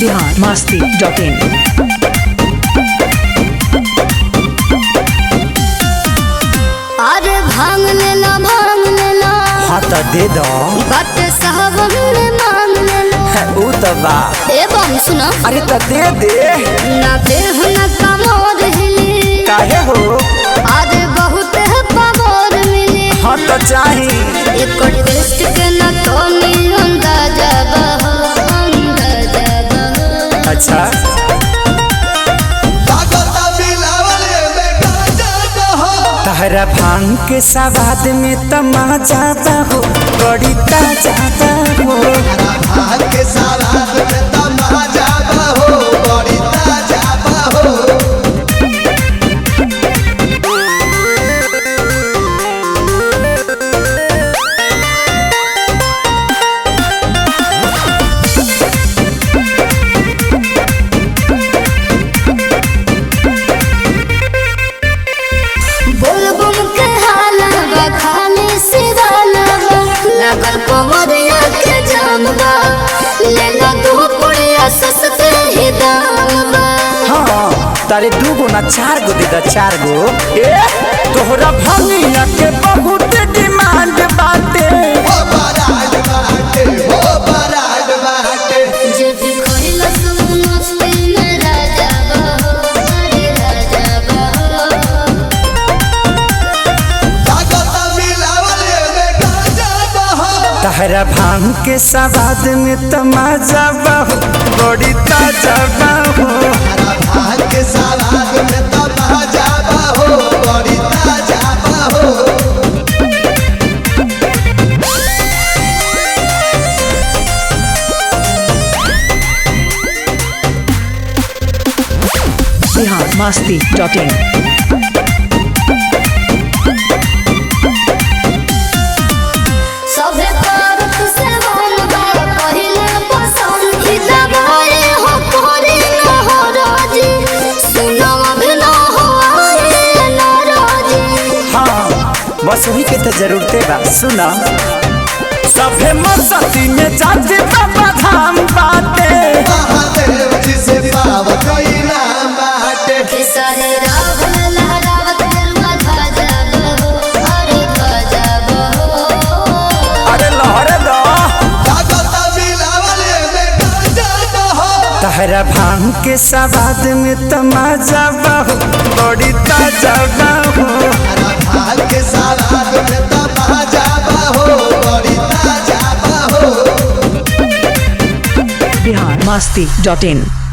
Bihar Masti dot in अरे भांग लेला भांग लेला हाँ तो दे दो बट साहब ने मांग लेला ऊ तो बा ए बम सुनो अरे तो दे दे ना देह न कमोर हिली काहे हो अरे बहुत है पमोर मिली हाँ तो चाही एक टेस्ट के न तो नी अंदाजा बहो अंदाजा बहो अच्छा तहरा भांग के सवाद में तमाजा हो बड़ी ताजा हो बोल बम के हाला बा खाली सिवाला बा लगल कमरिया के जाम बा लेला दो पुड़िया सस्ते ही दाम बा हाँ तारे दू गो ना चार गो दे दा चार गो ए तोहरा भंगिया के बहुत डिमांड बाटे जे भी खोइला सब मस्ती में राजा बहो अरे राजा बहो तहरा भांग के सवाद में तमाजा बहु बड़ी ताजा बहु बिहार मस्ती डॉट इन सभे करत से मन बा पहिले पसंद की दबाए हो कोरी न हो राजी सुनावा भी न हो आए न राजी हाँ बस वही के तो जरूरते बा सुना सभे मस्ती में जाते बाबा धाम बाटे खेसारी राव लहरावत गरुआ ध्वजा बहो अरे ध्वजा बहो अरे लहरे दो तहरा भांग के सवाद में तमाजा बहु बड़ी ताजा बहु बिहार मस्ती डॉट इन